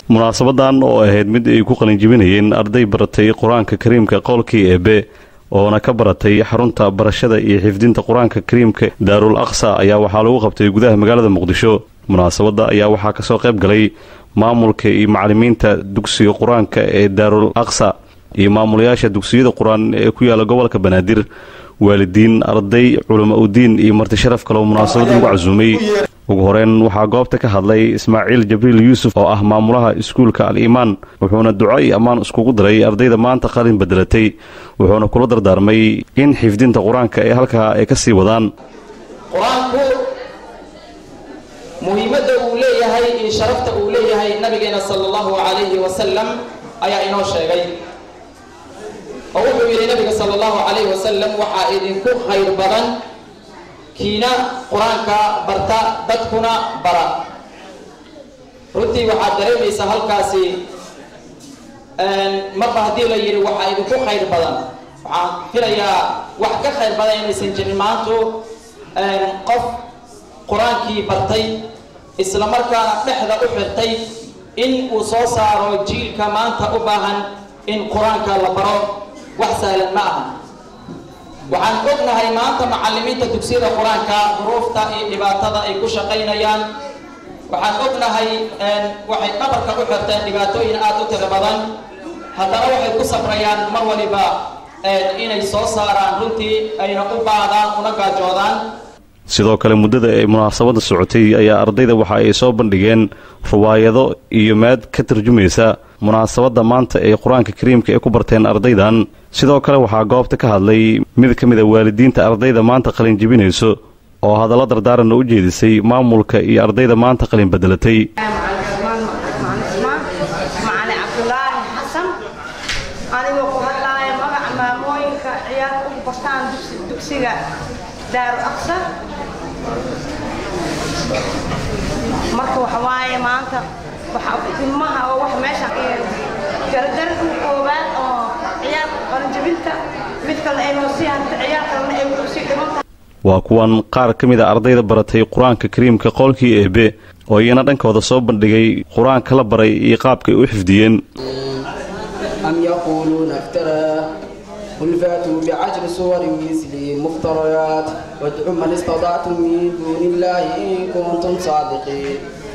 munaasabadan oo ahayd mid ay ku qalinjibinayeen arday baratay qur-aanka kariimka qowlkii eebe oona ka baratay xarunta barashada iyo xifdinta qur-aanka kariimka daarul aqsa ayaa waxaa lagu qabtay gudaha magaalada muqdisho munaasabadda ayaa waxaa kasoo qayb galay maamulka iyo macalimiinta dugsiga qur-aanka ee daarul aqsa iyo maamulayaasha dugsiyada qur-aan ee ku yaala gobolka banaadir waalidiin arday culamo udiin iyo marti sharaf kaloo munaasabad lagu casuumay ugu horeyn waxaa goobta ka hadlay ismaaciil jabriil yuusuf oo ah maamulaha iskuulka al-iimaan wuxuuna duco iyo ammaan iskugu diray ardayda maanta qalin bedelatay wuxuuna kula dardaarmay in xifdinta qur-aanka ee halkaa ay ka sii wadaan qur-aanku muhiimadda uu leeyahay iyo sharafta uu leeyahay nabigeena sala allahu calayhi wasalam ayaa inoo sheegay oo wuxuu yidhi nabiga sala allahu calayhi wasalam waxaa idinku khayr badan kiina qur-aanka barta dadkuna bara runtii waxaad dareemaysaa halkaasi marba haddii la yidhi waxaa idinku khayr badan waxaan filayaa wax ka khayr badan inaysan jirin maantu qof qur-aankii bartay isla markaana dhexda u xirtay in uu soo saaro jiilka maanta u baahan in qur-aanka la baro wax sahlan ma aha waxaan ognahay maanta macalimiinta dugsiyada qur-aanka duruufta iyo dhibaatada ay ku shaqaynayaan waxaan ognahay waxay dhabarka u xirteen dhibaatooyin aada u tiro badan haddana waxay ku sabrayaan mar waliba inay soo saaraan runtii ayna u baadaan una gaajoodaan sidoo kale muddada ay munaasabadda socotay ayaa ardayda waxa ay soo bandhigeen ruwaayado iyo maad ka tarjumaysa munaasabadda maanta ee qur-aanka kariimka ay ku barteen ardaydan sidoo kale waxaa goobta ka hadlay mid ka mid a waalidiinta ardayda maanta qalin jibinayso oo hadallo dardaaranna u jeedisay maamulka iyo ardayda maanta qalin bedelatay macali cabdulaahi xasan anigoo ku hadlaaya magaca maamooyinka ciyaarka ugu bartaan dugsiga daaru aqsa marka waxa waaye maanta ilmaha oo wax meesha garadaradka koobaad oo ciyaarka qaranjabinta mid kale ay noo sii hanta ciyaar kalena ay wuxuu sii dhiman tahay waa kuwan qaar ka mid a ardayda baratay qur-aanka kariimka qowlkii eebe oo iyana dhankooda soo bandhigay qur-aanka la baray iyo qaabkay u xifdiyeen أم يقولون افتراه قل فاتوا بعشر صور مثله مفتريات وادعوا من استطعتم من دون الله إن كنتم صادقين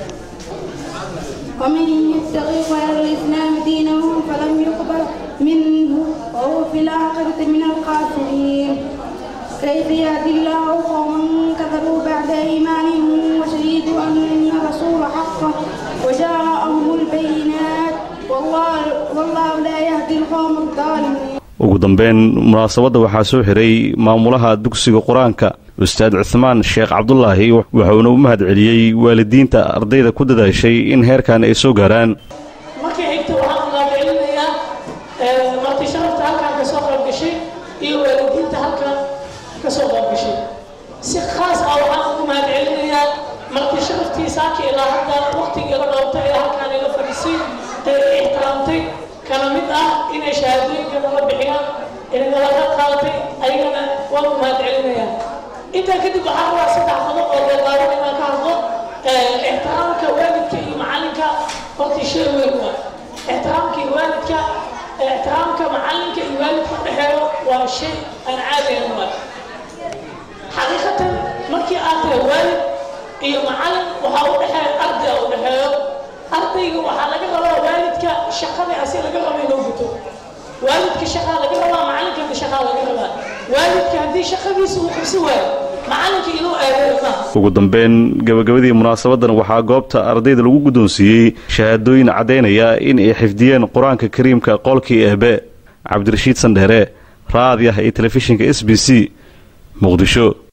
ومن يبتغي غير الإسلام دينه فلن يقبل منه وهو في الآخرة من الخاسرين كيف يهدي الله قوما كفروا بعد إيمانهم وشهدوا أن الرسول حق وجاءهم البينات والله, والله لا يهدي القوم الظالمين ugu dambeyn munaasabadda waxaa soo xiray maamulaha dugsiga qur-aanka ustaad cuhmaan sheekh cabdulaahi wuxuuna u mahad celiyey waalidiinta ardayda ku dadaashay in heerkan ay soo gaaraan markii xigta waxaan mahadcelinayaa marti sharafta halkan ka soo qayb gashay iyo waalidiinta halkan ka soo qayb gashay si khaas ah waxaan ugu mahadcelinayaa marti sharaftii saaki ilaa hadda waqtigii la dhoobtay ee halkan ila fadhisay ee ixtiraamtay kala mid ah inay shahaadooyinka nala bixiyaan inagala ka qaadatay ayagana waan u mahadcelinayaa intaa kadib waxaa rabaa saddex qodob oo daldaaban inaan ka hadlo ixtiraamka waalidka iyo macalinka horta shay weyn waa ixtiraamka iyo waalidka ixtiraamka macalinka iyo waalidka udhexeeyo waa shay aan caadayn waa xaqiiqatan markii aad tahay waalid iyo macalin waxaa u dhexeeya arday u dhexeeyo ardayga waxaa laga rabaa waalidka shaqada asi laga raba inuu guto waalidka shaqaa laga rabaa macalinkana shaqaa laga rabaa waalidka haddii shaqadiisa uu qabsi waayo macalinka inuu aadeeyo maaha ugu dambeyn gabagabadii munaasabadan waxaa goobta ardayda lagu guddoonsiiyey shahaadooyin caddaynaya in ay xifdiyeen qur-aanka kariimka qolkii eebe cabdirashiid sandheere raadiah iyo telefishinka s b c muqdisho